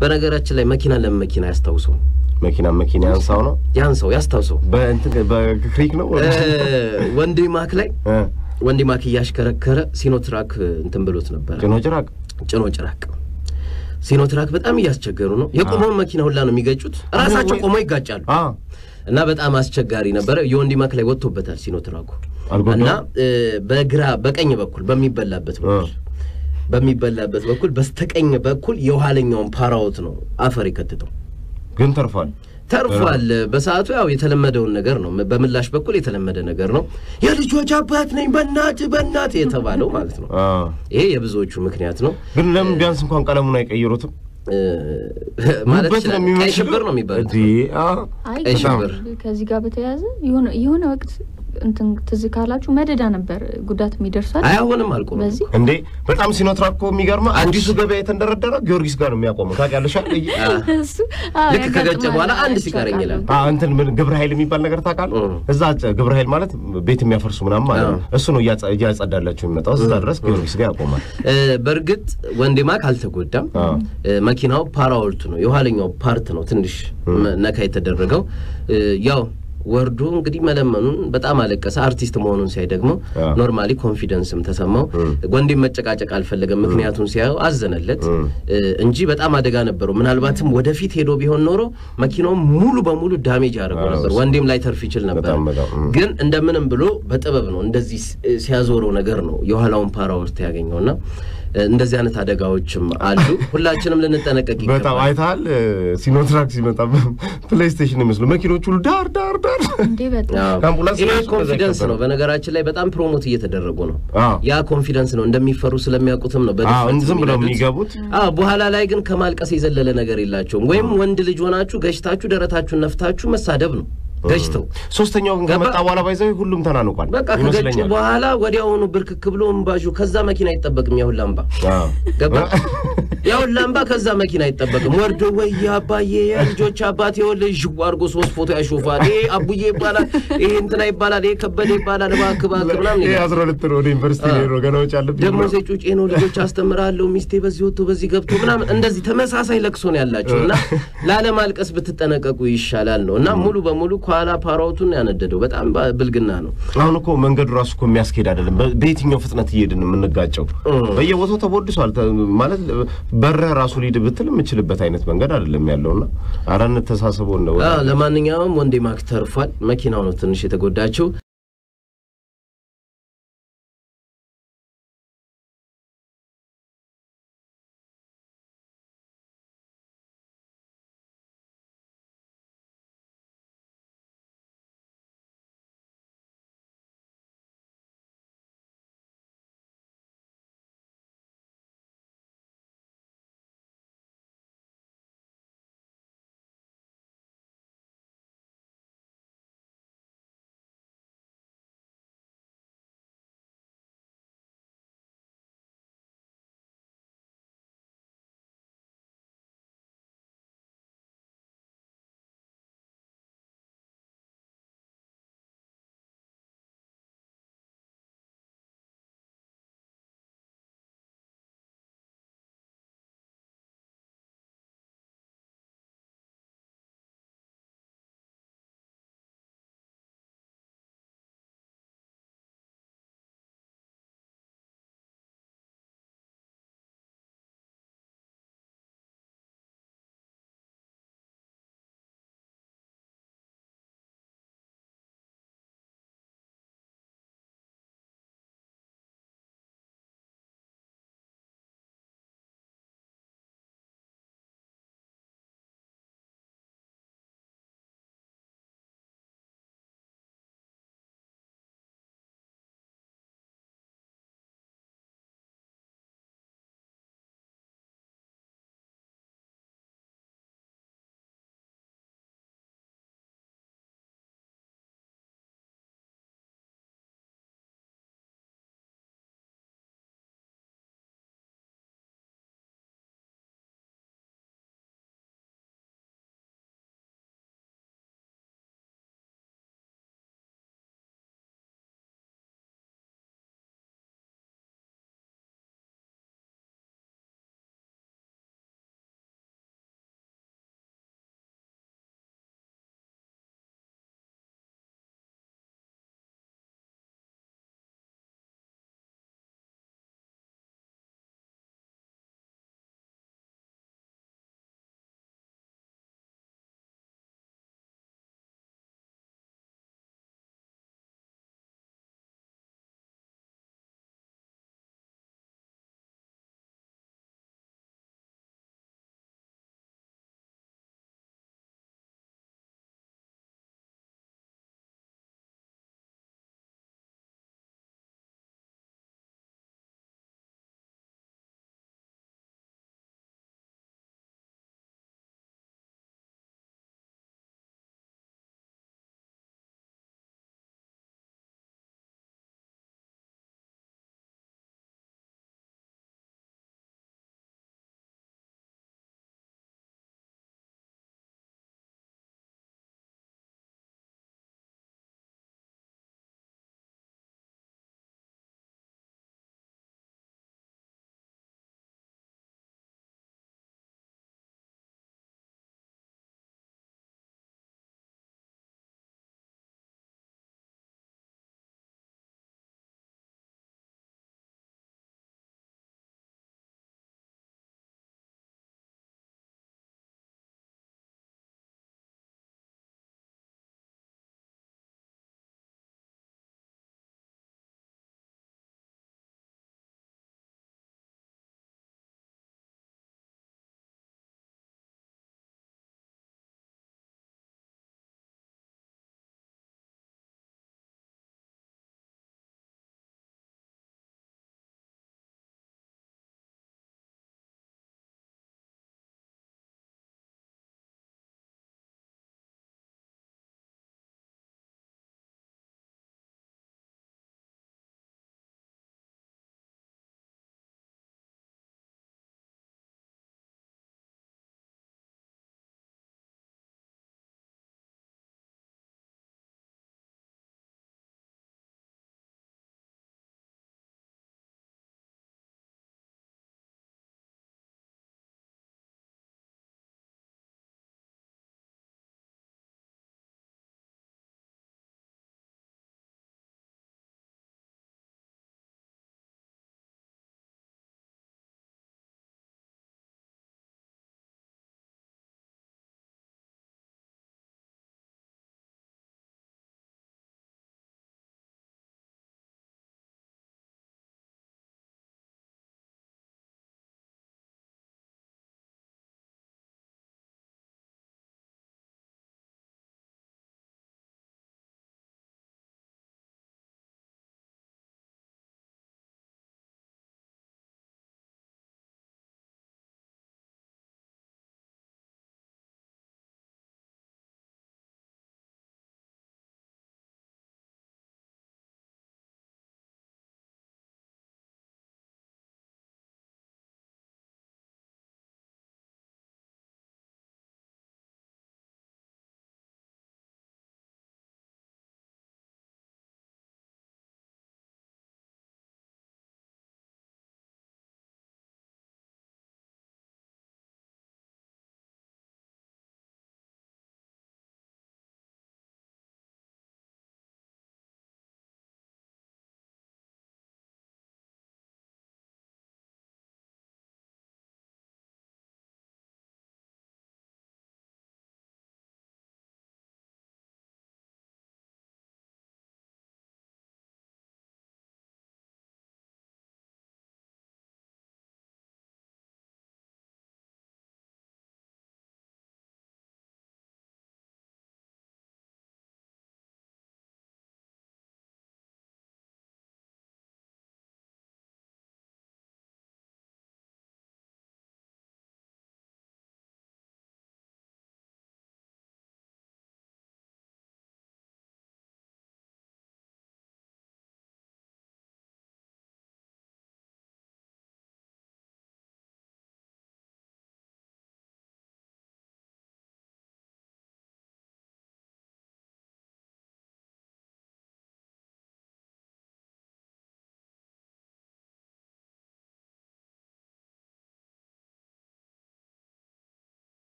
በነገራችን ላይ መኪና ለምን መኪና ያስታውሰው መኪና መኪና ያንሳው ነው ያን ሰው ያስታውሰው በእንትን በክሪክ ነው እ፣ ወንዴ ማክ ላይ እ፣ ወንዴ ማክ እያሽከረከረ ሲኖትራክ እንትን ብሎት ነበረ ጭኖ ጭራቅ ጭኖ ጭራቅ ሲኖትራክ በጣም እያስቸገሩ ነው። የቆመውን መኪና ሁላ ነው የሚገጩት። ራሳቸው ወይ- ቆመው ይጋጫሉ አ እና በጣም አስቸጋሪ ነበረ። የወንዲ ማክ ላይ ወጥቶበታል ሲኖትራኩ አልጎዳውም? እና እ፣ በግራ በቀኝ በኩል በሚበላበት በኩል በሚበላበት በኩል በስተቀኝ በኩል የኋለኛውን ፓራዎት ነው አፈር የከትተው ግን ተርፏል። ተርፏል። በሰዓቱ ያው የተለመደውን ነገር ነው፣ በምላሽ በኩል የተለመደ ነገር ነው። የልጆች አባት ነኝ በእናት በእናት የተባለው ማለት ነው። አ ይሄ የብዙዎቹ ምክንያት ነው ግን ለምን ቢያንስ እንኳን ቀለሙን አይቀይሩትም? እ፣ ማለት ጉበት ነው ይችላል። ቀይ የሚመስለው። ሽብር ነው የሚባለው። እንዴ አ አይ ቀይ ግን ሽብር። ከዚህ ጋር በተያያዘ የሆነ የሆነ ወቅት እንትን ትዝ ካላችሁ መደዳ ነበር ጉዳት የሚደርሳል አያሆንም አልቆ በዚህ እንዴ በጣም ሲኖትራክ እኮ የሚገርመው አዲሱ ገበያ የተንደረደረ ጊዮርጊስ ጋር ነው የሚያቆመው። ታውቂያለሽ አይደል? እሱ አዎ፣ ልክ ከገጨ ያጋጥማል። በኋላ አንድ አይቼ ሲቀረኝ አውቃለሁ። ይላል። አ እንትን ምን ግብረ ኃይል የሚባል ነገር ታውቃለህ? እ። እዛ ጨ- ግብረ ኃይል ማለት ቤት የሚያፈርሱ ምናምን ማለት ነው። አዎ። እሱ ነው እያጸ- እያጸዳላቸው የሚመጣው። እዛ ድረስ ጊዮርጊስ ጋር ያቆማል። እ፣ በእርግጥ ወንዴማክ አልተጎዳም። አዎ። እ፣ መኪናው ፓራወልቱ ነው የኋለኛው ፓርት ነው ትንሽ መ- ነካ የተደረገው። እ፣ ያው ወርዶ እንግዲህ መለመኑን በጣም አለቀሰ። አርቲስት መሆኑን ሲያይ ደግሞ አዎ። ኖርማሊ ኮንፊደንስም ተሰማው። ወንዴም መጨቃጨቅ አልፈለገም። ምክንያቱም ሲያየው አዘነለት እ፣ እንጂ በጣም አደጋ ነበረው። ምናልባትም ወደፊት ሄዶ ቢሆን ኖሮ መኪናውም ሙሉ በሙሉ ዳሜጅ ያደርገው አዎ፣ ነበር። ወንዴም ላይ ተርፍ ይችል ነበር። በጣም በጣም እ። ግን እንደምንም ብሎ በጥበብ ነው እንደዚህ ሲ- ሲያዞረው ነገር ነው የኋላውን ፓራወርት ያገኘውና እ፣ እንደዚህ አይነት አደጋዎችም አሉ። ሁላችንም ልንጠነቀቅ በጣም ይገባል። አይተሃል? ሲኖትራክ ሲመጣ ፕሌይስቴሽን ይመስሉ መኪኖች ሁሉ ዳር ዳር ዳር እንዴ በጣም አዎ። ከአምቡላንስ ይሄ ራሱ ኮንፊደንስ ከዛ ነው። በነገራችን ላይ በጣም ፕሮሞት እየተደረጉ ነው። አዎ። ያ ኮንፊደንስ ነው። እንደሚፈሩ ስለሚያውቁትም ነው አዎ፣ በድፍረት ዝም ብለው የሚነዱት። የሚገቡት አዎ በኋላ ላይ ግን ከማልቀስ የዘለለ ነገር የላቸውም። ወይም ወንድ ልጅ ሆናችሁ ገጭታችሁ ደረታችሁን ነፍታችሁ መሳደብ ነው ገጭተው ሶስተኛው ግን ገባ? ከመጣ በኋላ ባይዘው ሁሉም ተናንቋል በቃ ከገጩ ይመስለኛል። በኋላ ወዲያውኑ ብርክክ ብሎ እምባዡ ከዛ መኪና አይጠበቅም። ያሁን ላምባ አዎ። ገባ ያሁን ላምባ ከዛ መኪና አይጠበቅም። ወርዶ ወይ አባዬ የልጆች አባት የወልጅ ዥው አድርጎ ሶስት ፎቶ ያሾፋል። ይሄ አቡዬ ይባላል፣ ይሄ እንትና ይባላል፣ ይሄ ከበደ ይባላል። እባክህ እባክህ ምናምን ይሄ ይላል። አስራ ሁለት ነው ወደ ዩኒቨርሲቲ አዎ። ሄዶ ገና ወጪ አለብኝ ደግሞ ብሎ። ሴጩጬ ነው ልጆች አስተምራለሁ፣ ሚስቴ በዚህ ወጥቶ በዚህ ገብቶ ምናምን እንደዚህ ተመሳሳይ ለቅሶ ነው ያላቸው እና ላለማልቀስ ብትጠነቀቁ ይሻላል ነው እና ሙሉ በሙሉ ከኋላ ፓራውቱን ያነደደው በጣም ባ- ብልግና ነው። አሁን እኮ መንገዱ ራሱ እኮ የሚያስኬድ አይደለም። በ- በየትኛው ፍጥነት እየሄድን የምንጋጨው በየቦታው ተቦድሷል። ተ- ማለት በረህ ራሱ ሊድ ብትል የምችልበት አይነት መንገድ አይደለም ያለውና አረ እንተሳሰበው ነው አዎ፣ ለማንኛውም ወንዴ ማክ ተርፏል። መኪናው ነው ትንሽ የተጎዳችው።